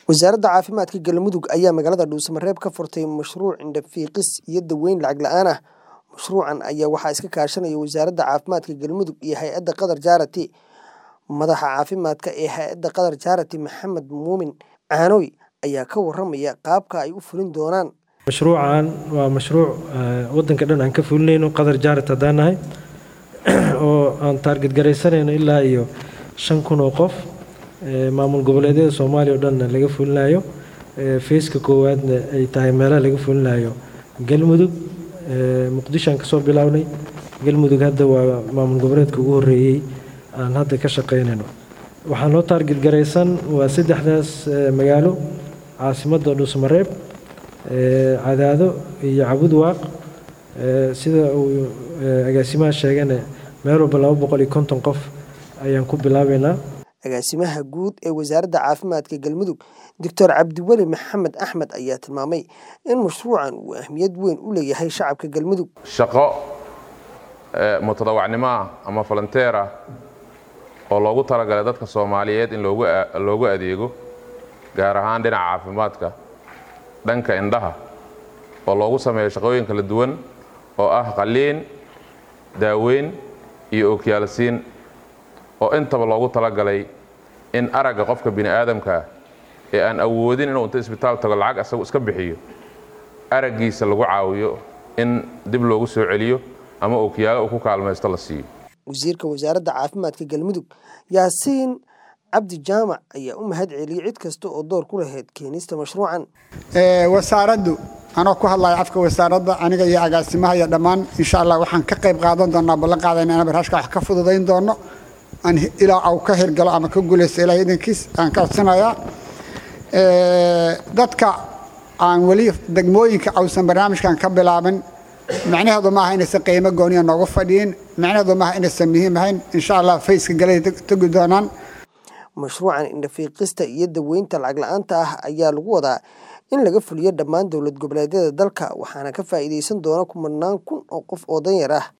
wasaaradda caafimaadka galmudug ayaa magaalada dhuusamareeb ka furtay mashruuc indhafiiqis iyo daweyn lacag la-aan ah mashruucan ayaa waxaa iska kaashanaya wasaaradda caafimaadka galmudug iyo hay-adda qatar jaarati madaxa caafimaadka ee hay-adda qatar jaarati maxamed muumin caanoy ayaa ka waramaya qaabka ay u fulin doonaan mashruucan waa mashruuc wadanka dhan aan ka fulinayno qatar jaarat haddaan nahay oo aan taarget garaysanayno ilaa iyo shan kun oo qof maamul goboleedyada soomaaliya o dhanna laga fulinayo feyska koowaadna ay tahay meelaha laga fulinayo galmudug muqdishoaan kasoo bilownay galmudug hadda waa maamul goboleedka ugu horeeyey aan hadda ka shaqeynayno waxaa noo taarget garaysan waa saddexdaas magaalo caasimadda dhuusmareeb cadaado iyo cabud waaq sida uu agaasimaha sheegana meel walba laba boqol iyo konton qof ayaan ku bilaabeynaa agaasimaha guud ee wasaaradda caafimaadka galmudug doctor cabdiweli maxamed axmed ayaa tilmaamay in mashruucan uu ahmiyad weyn u leeyahay shacabka galmudug shaqo mutadawacnimo ah ama volonteer ah oo loogu talagalay dadka soomaaliyeed in loogu adeego gaar ahaan dhinaca caafimaadka dhanka indhaha oo loogu sameeyo shaqooyin kala duwan oo ah qaliin daaweyn iyo ookiyaalsiin oo intaba loogu talagalay in aragga qofka bini aadamkaa ee aan awoodin inuu inta isbitaal tago lacag asagu iska bixiyo araggiisa lagu caawiyo in dib loogu soo celiyo ama ookiyaalo uu ku kaalmaysto la siiyo wasiirka wasaaradda caafimaadka galmudug yaasiin cabdi jaamac ayaa u mahad celiyey cid kasta oo door ku lahayd keenista mashruucan wasaaraddu anoo ku hadlaya afka wasaaradda aniga iyo agaasimaha iyo dhammaan insha allah waxaan ka qayb qaadan doonaa ballan qaadayna inaan barnaamijka wax ka fududayn doono aan ilaa au ka hirgalo ama ka guulaysto ilaah idankiis aan ka codsanayaa dadka aan weli degmooyinka ausan barnaamijkan ka bilaabin macnaheedu maaha inaysan qiimo gooniya noogu fadhiyin macnaheedu maaha inaysan muhiim ahayn insha allah fayska galay tegi doonaan mashruucan indhafiiqista iyo daweynta lacag la-aanta ah ayaa lagu wadaa in laga fuliyo dhammaan dowlad goboleedyada dalka waxaana ka faa'iidaysan doona kumanaan kun oo qof oo danyar ah